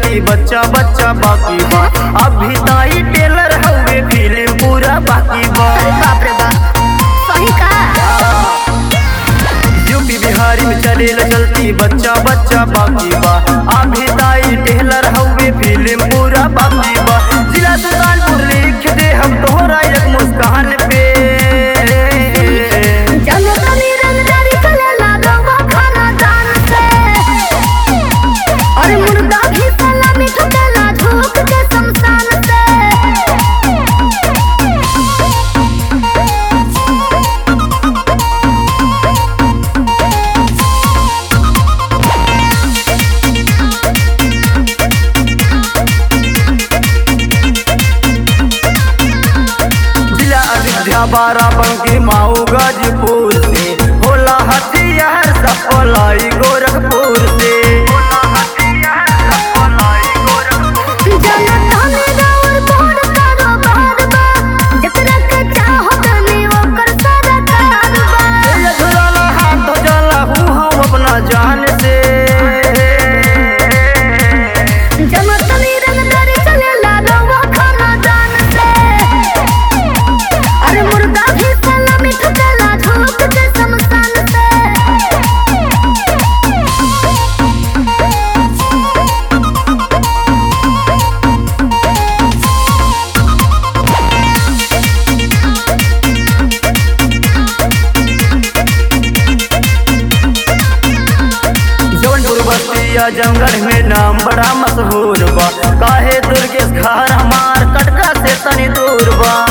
चलती बच्चा बच्चा बाकी बा अभी ताई टेलर हवे फिल्म पूरा बाकी बा अरे बाप रे बाप सही का यूपी बिहारी में चलेला चलती बच्चा बच्चा बाकी बा अभी ताई टेलर हवे फिल्म पूरा बाकी बा जिला सुल्तानपुर लिख दे हम तोहरा एक मुस्कान पे जनो तनी रंगदारी चलेला रवा खाना दान से और मुर्दा भी सलामी ठुकेला झोंक के शमशान से जिला अयोध्या बाराबंकी माऊ गाजीपुर से होला हथियार सफलाई गोरखपुर से जनो तनी राउर बोर करो बार बा जकरा के चाहो तनी ओकर सारा कार बा ये झुलाला हाथ धो जाला हूँ हम अपना जान से जनो तनी रंगदारी चलेला रवा खाना दान से अरे मुर्दा भी सलामी ठुकेला झोंक के शमशान से जौनपुर बस्तिया जंगल में नाम बड़ा मशहूर बा काहे दुर्गेश खार हमार कटका से तनी दूर बा